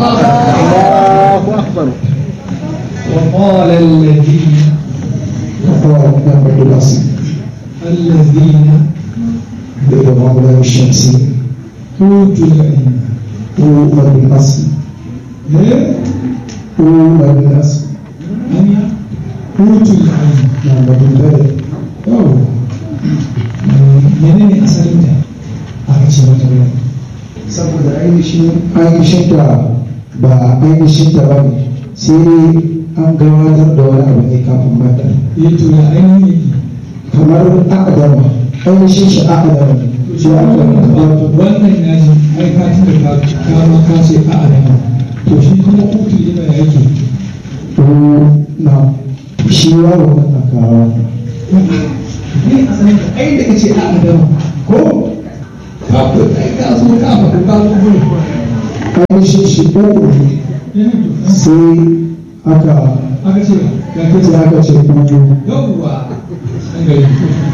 Allahu akbar وقال الذين وقال نعم الأصل الذين بإضراب الشمس أوتوا العلم هو الأصل إيه؟ هو الأصل أن أوتوا العلم نعم بالبلد yau menene asalin da aka ce mata wuya saboda ainihin ainihin ta ba ainihin ta ba ne sai an gabatar da wani abu ne kafin mata eh to ya ainihin kamar akadama ainihin shi akadama ne shi akadama wato wannan ya ji ai ka tunda ka kama ka ce a adama to shi kuma utu lima ya yake to na shi yaro na kawo ne asalin da ai da kace a adama ko kafin ai ka zo ka faɗi ka zo gurin ainihin shi uku ne sai aka aka ce ga kace sai aka ce kuma yawwa an gari